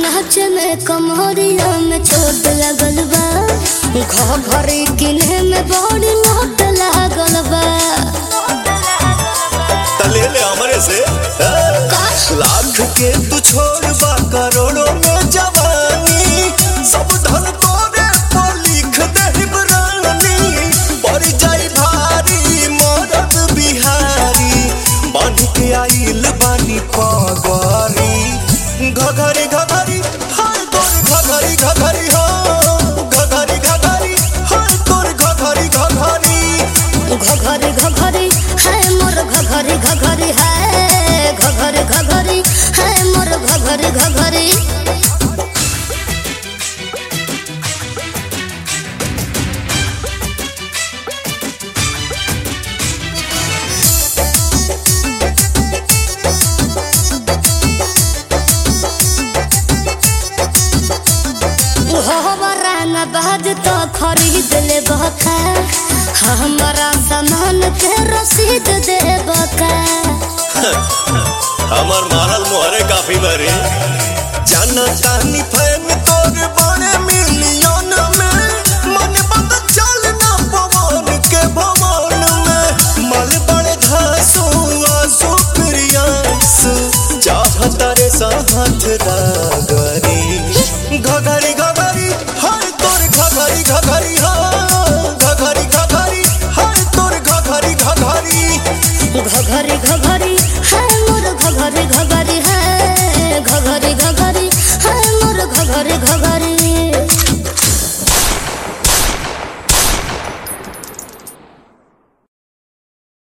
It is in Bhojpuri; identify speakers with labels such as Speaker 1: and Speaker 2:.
Speaker 1: नाच में कमरिया में चोट लगल बा घरी किने में बड़ी लोट लागल बा
Speaker 2: तले ले हमरे से हाँ? लाख के तू छोड़ बा करोड़ों में जवानी सब धन तोरे पर लिख दे रानी पड़ जाई भारी मरद बिहारी बांध के आइल बानी पगवारी घघरी घघरी हाय तोर घघरी घघरी हो घघरी घघरी हाय तोर घघरी घघरी
Speaker 1: घघरी घघरी है मोर घघरी घघरी है घघरी घघरी है मोर घघरी घघरी हमारा न बाज तो खरीद ले बका हमारा सामान के रसीद दे बका
Speaker 2: हमर मारल मोहरे काफी बरे जाना तानी फैन तोर बड़े मिलियन में मन बंद चल ना पवन के भवन में मल बड़े घासू आसू प्रियांसु चाहत